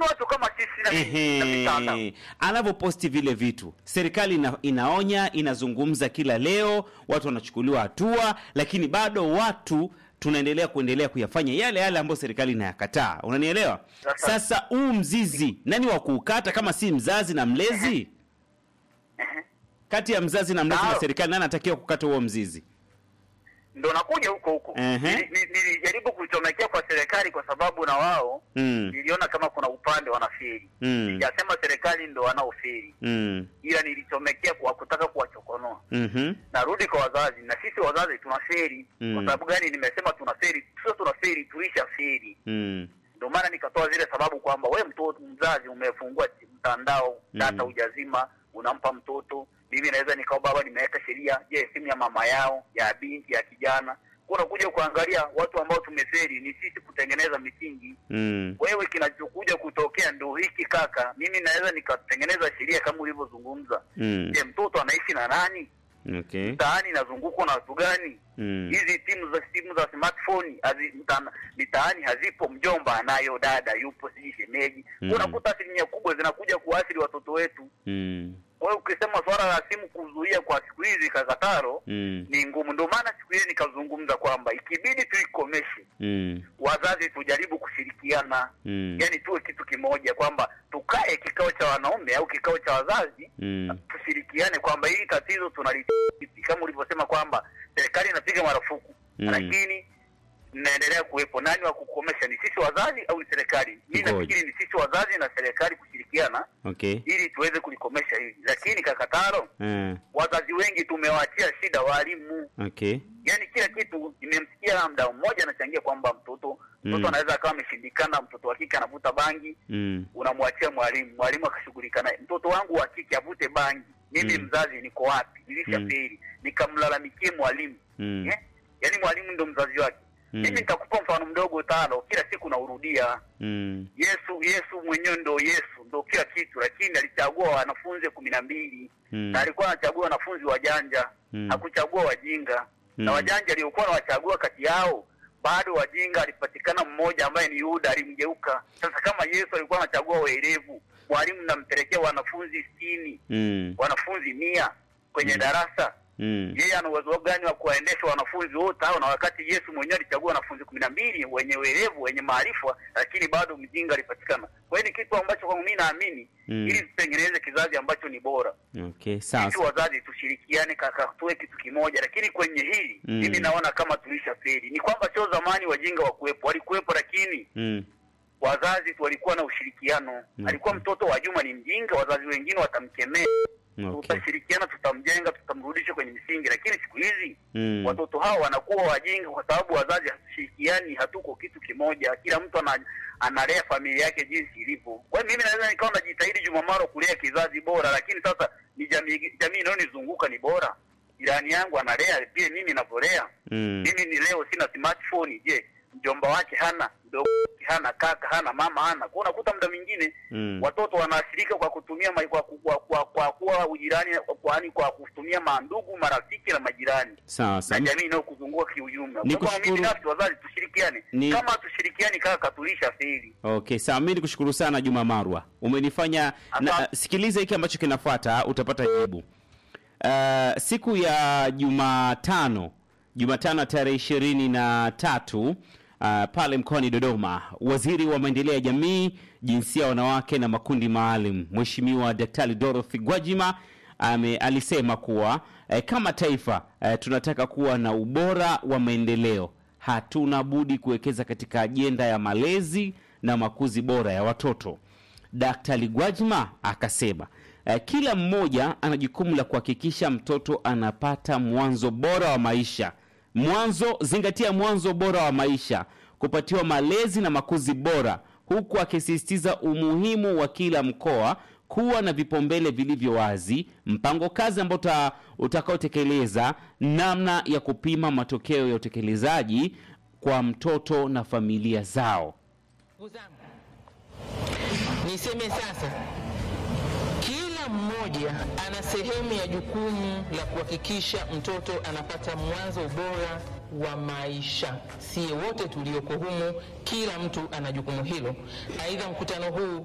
watu kama sisi na mi- na mitandao Ehe, anavyoposti vile vitu, serikali ina, inaonya, inazungumza kila leo, watu wanachukuliwa hatua, lakini bado watu tunaendelea kuendelea kuyafanya yale yale ambayo serikali inayakataa. Unanielewa? Sasa- Sasa huu mzizi nani wa kuukata kama si mzazi na mlezi? Kati ya mzazi na mlezi na Sawa. serikali, nani anatakiwa kukata huo mzizi? ndo nakuja huko huko Ehe. Nili- nili- nilijaribu kuchomekea kwa serikali kwa sababu na wao Mm. niliona kama kuna upande wanaferi Mm. sijasema serikali ndo wanaoferi Mm. ila nilichomekea kwa kutaka kuwachokonoa Mhm. narudi kwa wazazi na sisi wazazi tunaferi Mm. kwa sababu gani nimesema tunaferi sio tunaferi tulisha feri Mm. ndio maana nikatoa zile sababu kwamba we mtoto mzazi umefungua mtandao data Mm. hujazima unampa mtoto mimi naweza nikawa baba nimeweka sheria je simu ya mama yao ya binti ya kijana kuna kuja kuangalia watu ambao tumeferi ni sisi kutengeneza misingi Mm. wewe kinachokuja kutokea ndo hiki kaka mimi naweza nikatengeneza sheria kama ulivyozungumza Mm. je mtoto anaishi na nani Okay. mtaani inazungukwa na watu gani Mm. hizi timu za simu za smartphone hazi, mtana- mitaani hazipo mjomba anayo dada yupo sijui shemeji Mm. unakuta asilimia kubwa zinakuja kuathiri watoto wetu Mm. kwa hiyo ukisema swala la simu kuzuia kwa siku hizi kakataro Mm. ni ngumu ndio maana siku hizi nikazungumza kwamba ikibidi tuikomeshe Mm. wazazi tujaribu kushirikiana Mm. yani tuwe kitu kimoja kwamba tukae kikao cha wanaume au kikao cha wazazi Mm. tushirikiane kwamba hili tatizo tunalitipi kama ulivyosema kwamba serikali inapiga marufuku Mm. lakini mnaendelea kuwepo nani wa kukomesha ni sisi wazazi au ni serikali mi Ngoja. nafikiri ni sisi wazazi na serikali kushirikiana Okay. ili tuweze kulikomesha hili lakini kakataro Eh. wazazi wengi tumewaachia shida walimu Okay. yaani kila kitu nimemsikia mdau mmoja anachangia kwamba mtoto mtoto Mm. anaweza akawa ameshindikana mtoto wa kike anavuta bangi Mm. unamwachia mwalimu mwalimu akashughulika naye mtoto wangu wa kike avute bangi mimi Mm. mzazi niko wapi nilishaferi nikamlalamikie mwalimu Mm. eh? yaani mwalimu ndo mzazi wake Mm. mimi nitakupa mfano mdogo tano kila siku naurudia Mm. yesu yesu mwenyewe ndo yesu ndo kila kitu lakini alichagua wanafunzi kumi na mbili Mm. na alikuwa anachagua wanafunzi wajanja Mm. hakuchagua wajinga na Mm. wajanja aliokuwa anawachagua kati yao bado wajinga alipatikana mmoja ambaye ni yuda alimgeuka sasa kama yesu alikuwa anachagua waerevu mwalimu nampelekea wanafunzi sitini Mm. wanafunzi mia kwenye darasa Mm. yeye ana uwezo gani wa kuwaendesha wanafunzi wote hao na wakati yesu mwenyewe alichagua wanafunzi kumi na mbili wenye uerevu wenye maarifa lakini bado mjinga alipatikana kwa hiyo ni kitu ambacho kwangu mi naamini Mm. ili tutengeneze kizazi ambacho ni bora Okay, sawa. sisi wazazi tushirikiane kaka tuwe kitu kimoja lakini kwenye hili Mm. mimi naona kama tulisha feri ni kwamba sio zamani wajinga wakuwepo walikuwepo lakini Mm. wazazi tu walikuwa na ushirikiano Mm. alikuwa mtoto wa juma ni mjinga wazazi wengine watamkemea Okay. tutashirikiana tutamjenga tutamrudisha kwenye misingi lakini siku hizi Mm. watoto hao wanakuwa wajinga kwa sababu wazazi hatushirikiani hatuko kitu kimoja kila mtu ana, analea familia yake jinsi ilivyo kwa hiyo mimi naweza nikawa najitahidi jumamaro kulea kizazi bora lakini sasa ni jamii jamii inayonizunguka ni bora jirani yangu analea pia mimi navyolea Mm. mimi ni leo sina smartphone je mjomba wake hana mdogo wake hana kaka hana mama hana kwa unakuta muda mwingine Mm. watoto wanaathirika kwa kutumia ma, kwa, kwa, kwa, kwa kuwa ujirani kwa, yani kwa kutumia mandugu marafiki na majirani Sawa na sawa. jamii inayokuzunguka kiujumla. Ni Kwa hiyo mimi kushukuru- binafsi, wazazi tushirikiane, Ni- kama tushirikiani kaka, tulisha feli. Okay, sawa. Mimi nikushukuru sana Juma Marwa, umenifanya na, Asante. sikiliza hiki ambacho kinafuata, utapata jibu. Uh, siku ya Jumatano, Jumatano tarehe ishirini na tatu uh, pale mkoani Dodoma, waziri wa maendeleo ya jamii, jinsia ya wanawake na makundi maalum, Mheshimiwa Daktari Dorothy Gwajima ame, alisema kuwa eh, kama taifa eh, tunataka kuwa na ubora wa maendeleo hatuna budi kuwekeza katika ajenda ya malezi na makuzi bora ya watoto. Daktari Gwajima akasema eh, kila mmoja ana jukumu la kuhakikisha mtoto anapata mwanzo bora wa maisha. Mwanzo, zingatia mwanzo bora wa maisha, kupatiwa malezi na makuzi bora, huku akisisitiza umuhimu wa kila mkoa kuwa na vipaumbele vilivyo wazi, mpango kazi ambao uta- utakaotekeleza namna ya kupima matokeo ya utekelezaji kwa mtoto na familia zao. Ndugu zangu, niseme sasa, kila mmoja ana sehemu ya jukumu la kuhakikisha mtoto anapata mwanzo bora wa maisha. Sie wote tulioko humu, kila mtu ana jukumu hilo. Aidha, mkutano huu